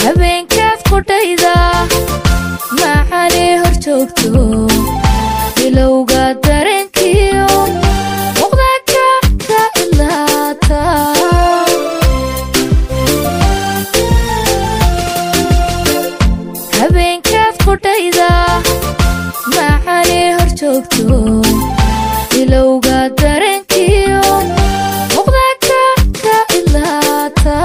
habeenkaad qudhayda macanee hor joogto bilowga dareenkiyo muqdaka ka ilaata habeenkaad qudhayda macanee hor joogto bilowga dareenkiyo muqdaka ka ilaata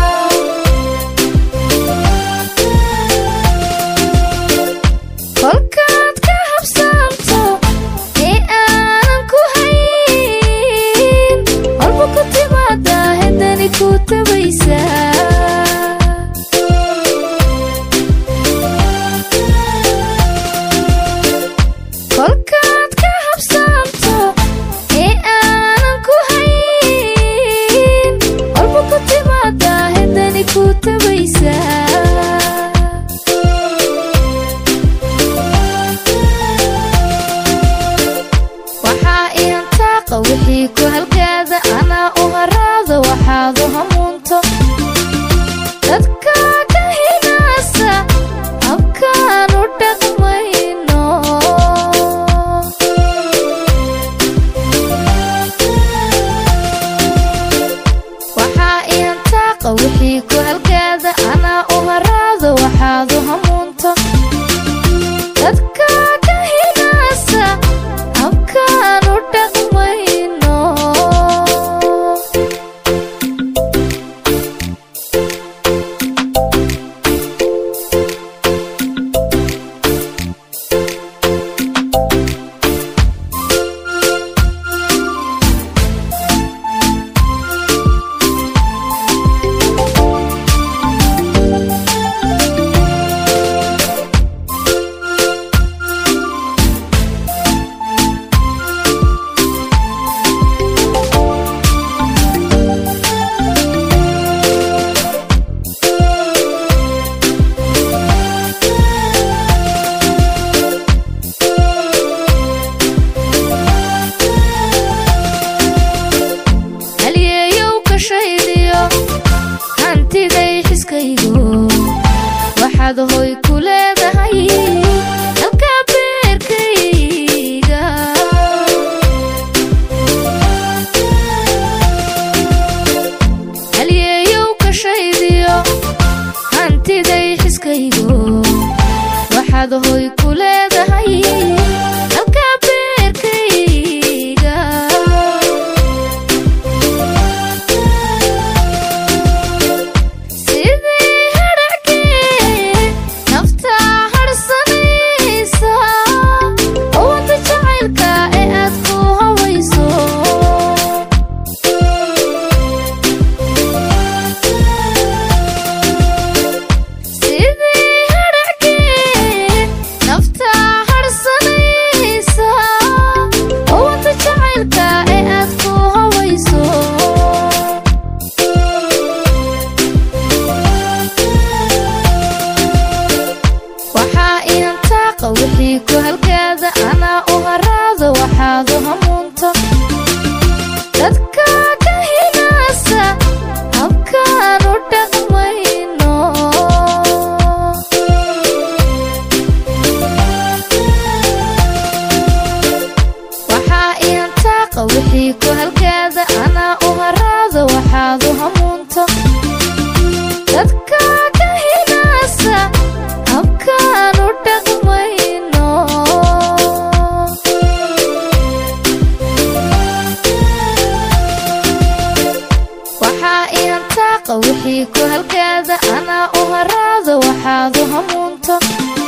kolkaad ka habsaamto ee aanan ku hayn walba ku timaada hedani ku tabaysa kolkaad ka habsaamto ee aanan ku hayn walba ku timaada hedani ku tabaysa waxaa ihantaaqa wixii ku halgaada anaa u haraado waxaad u hamuunto dadka ka hinaasa habkaan u dhaqmayno waxaa ihantaaqa wixii ku halgaada anaa u haraado waxaad u hamuunto dadka ka hinaasa habkaan u dhaqmayno halyeeyow ka shaydiyo hantiday xiskaygo waxaad hoy ku leedahay halka beerkayga halyeeyow ka shaydiyo hantiday xiskaygo waxaad hoy ku leedahay halka beerkayga sidii hadhackii nafta hadhsanaysa owada jacaylka ee aad ku hawayso sidii hadhackii nafta hadhsanaysa owada jacaylka ee aad ku hawayso waxaa ihantaaqa wixii ku halgaada anaa u haraado waxaad u hamuunto dadka ka hinaasa habkaan u dhaqmayno waxaa ihantaaqa wixii ku halgaada anaa u haraado waxaad u hamuunto dadka ka hinaasa habkaan u dhaqmayno waxaa ihantaaqa wixii ku halgaada anaa u haraado waxaad u hamuunto